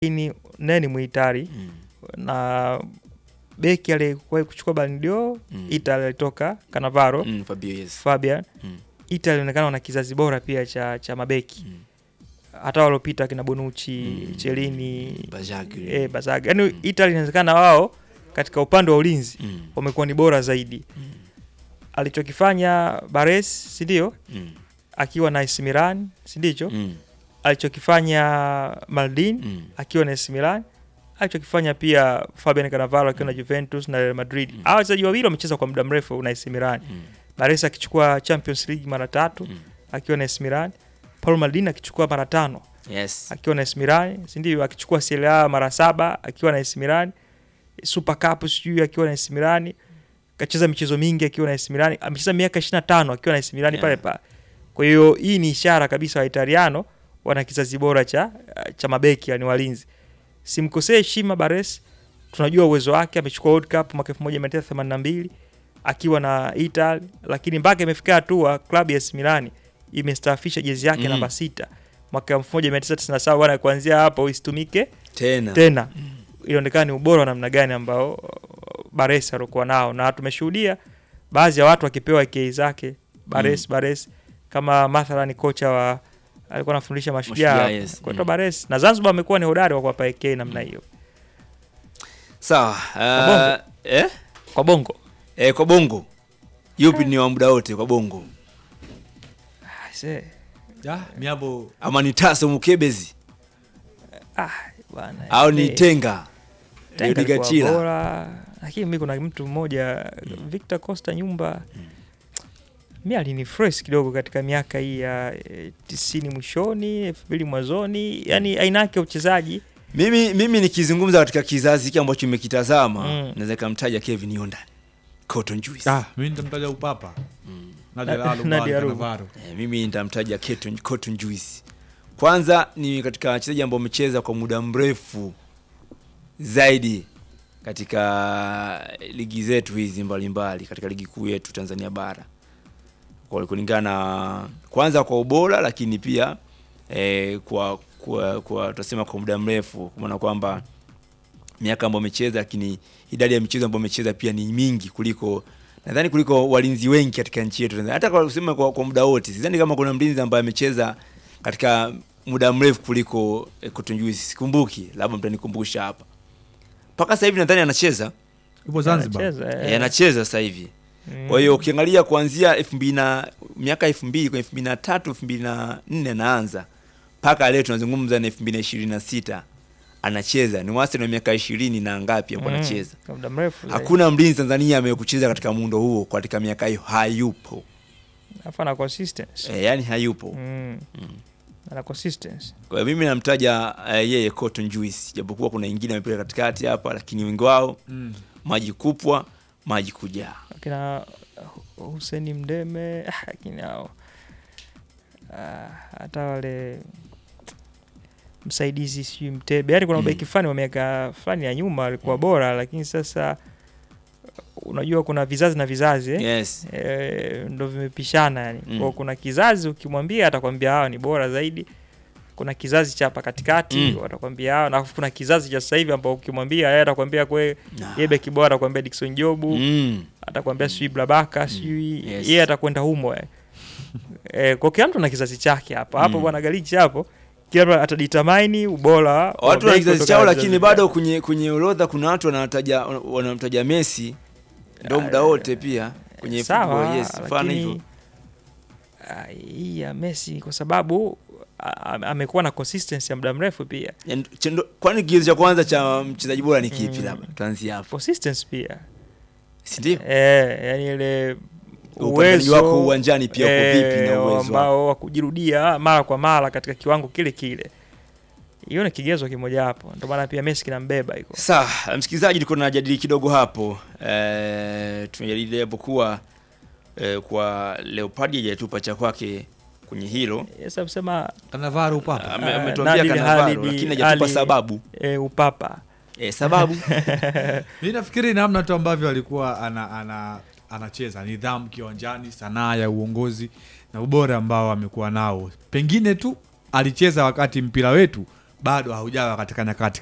lakini naye ni Muitari Mm. na beki aliyekuwahi kuchukua Ballon d'Or Mm. Italy alitoka Cannavaro Mm, Fabio, yes. Fabian. Mm. Italy inaonekana wana kizazi bora pia cha, cha mabeki Mm. hata waliopita kina Bonucci, Mm. Chelini, Bazzagli. eh, Bazaga. Yaani Italy inawezekana wao katika upande wa ulinzi Mm. wamekuwa ni bora zaidi. Mm. Alichokifanya Bares, si ndio? Mm. Akiwa na AC Milan, si ndicho? Mm. Alichokifanya Maldini Mm. akiwa na AC Milan, alichokifanya pia Fabian Cannavaro akiwa na Juventus na Real Madrid. Mm. Hao wachezaji wawili wamecheza kwa muda mrefu na AC Milan. Mm. Bares akichukua Champions League mara tatu Mm. akiwa na AC Milan. Paul Maldini akichukua mara tano Yes. akiwa na AC Milan, si ndio? Akichukua Serie A mara saba akiwa na AC Milan. Super Cup sijui akiwa na AC Milan. Kacheza michezo mingi akiwa na AC Milan. Amecheza miaka 25 akiwa na AC Milan Yeah. pale pale. Kwa hiyo hii ni ishara kabisa wa Italiano wana kizazi bora cha cha mabeki yani walinzi. Simkosee heshima Bares. Tunajua uwezo wake, amechukua World Cup mwaka 1982 akiwa na Italy, lakini mpaka imefika hatua klabu ya AC Milan imestaafisha jezi yake Mm. namba sita mwaka 1997 bwana, kuanzia hapo isitumike Tena. tena. Ilionekana ni ubora wa namna gani ambao uh, Bares alikuwa nao, na tumeshuhudia baadhi ya watu wakipewa kei zake Bares Bares, kama mathalan kocha wa alikuwa anafundisha Mashujaa Mashujaa, yes. kocha Mm. Bares, na Zanzibar amekuwa ni hodari wa kuwapa kei namna hiyo Sawa. Bongo. Uh, eh? kwa Bongo. Eh, kwa bongo yupi ni wa muda wote kwa bongo Ah, see. Ya, miabo ama ni taso mukebezi Ah, bwana. au ni Eh, tenga Tenga Rudi alikuwa Gachila. bora, lakini mi kuna mtu mmoja Victor Costa nyumba mi alinifresh kidogo katika miaka hii ya eh, tisini mwishoni elfu mbili mwanzoni, yani aina yake ya uchezaji mimi mimi nikizungumza katika kizazi hiki ambacho nimekitazama Mm. naweza kamtaja Kevin Yondan Cotton Juice ah, mi nitamtaja upapa Nadia Na- Lalo, Nadia Bal, Lalo. Cannavaro. Eh, mimi nitamtaja Cotton, Cotton Juice kwanza ni katika wachezaji ambao wamecheza kwa muda mrefu zaidi katika ligi zetu hizi mbalimbali katika ligi kuu yetu Tanzania bara kwa kulingana na kwanza kwa ubora lakini pia eh, kwa kwa, kwa tutasema kwa muda mrefu kwa maana kwamba miaka ambayo amecheza lakini idadi ya michezo ambayo amecheza pia ni mingi kuliko nadhani kuliko walinzi wengi katika nchi yetu Tanzania. hata kwa kusema kwa, kwa muda wote sidhani kama kuna mlinzi ambaye amecheza katika muda mrefu kuliko eh, Cotton Juice sikumbuki labda mtanikumbusha hapa mpaka sasa hivi nadhani anacheza Yupo Zanzibar. anacheza, eh, eh. anacheza sasa hivi Mm. kwa hiyo ukiangalia kuanzia elfu mbili na miaka elfu mbili kwa elfu mbili na tatu elfu mbili na nne anaanza mpaka leo tunazungumza na elfu mbili na ishirini na sita anacheza ni wastani wa miaka ishirini na ngapi hapo Mm, anacheza kwa muda mrefu zaidi. hakuna mlinzi Tanzania amekucheza katika muundo huo katika miaka hiyo hayupo Alafu ana consistency e, yani hayupo mm. ana consistency kwa hiyo mimi namtaja uh, yeye Cotton Juice japokuwa kuna ingine amepita katikati hapa lakini wengi wao Mm. maji kupwa maji kujaa akina Huseni Mdeme ah, lakini hao ah, hata wale msaidizi sijui Mtebe, yaani kuna Mm. mabeki fulani wa miaka fulani ya nyuma walikuwa bora, lakini sasa unajua kuna vizazi na vizazi eh? yes E, ndo vimepishana yani. Mm. Kwa kuna kizazi ukimwambia atakwambia hawa ni bora zaidi. Kuna kizazi cha hapa katikati Mm. watakwambia hawa, na kuna kizazi cha sasa hivi ambao ukimwambia yeye atakwambia kwe Nah. yeye beki bora atakwambia Dickson Jobu mm. atakwambia sijui Blabaka sijui Yes. yeye atakwenda humo eh. Eh, kwa kila mtu na kizazi chake hapo hapo Mm. bwana Galichi hapo kila mtu atadetermine ubora wa watu wana beki kizazi kutokana chao na lakini vizazi bado vyao. kwenye kwenye orodha kuna watu wanataja wanamtaja Messi ndo muda wote pia kwenye sawa football, yes mfano hivyo lakini ah, hii ya Messi kwa sababu ah, amekuwa na consistency ya muda mrefu pia Yaani, chendo- kwani kigezo cha kwanza cha mchezaji bora ni kipi Mm. labda tuanzie hapo consistency pia si ndio eh, yani ile Upambanaji uwezo wako uwanjani pia uko vipi na eh, uwezo ambao wa kujirudia mara kwa mara katika kiwango kile kile hiyo ni kigezo kimoja hapo ndio maana pia Messi kinambeba iko Sawa, msikilizaji, tulikuwa tunajadili kidogo hapo e, tumejadili hapo kuwa e, kwa Leopard hajatupa cha kwake kwenye hilo sasa kusema Cannavaro upapa Ame- Ah, ametuambia Nabil Cannavaro Halid, lakini hajatupa Ali- sababu e, upapa e, sababu mi nafikiri namna tu ambavyo alikuwa ana, ana, anacheza nidhamu kiwanjani sanaa ya uongozi na ubora ambao amekuwa nao pengine tu alicheza wakati mpira wetu bado haujawa katika nyakati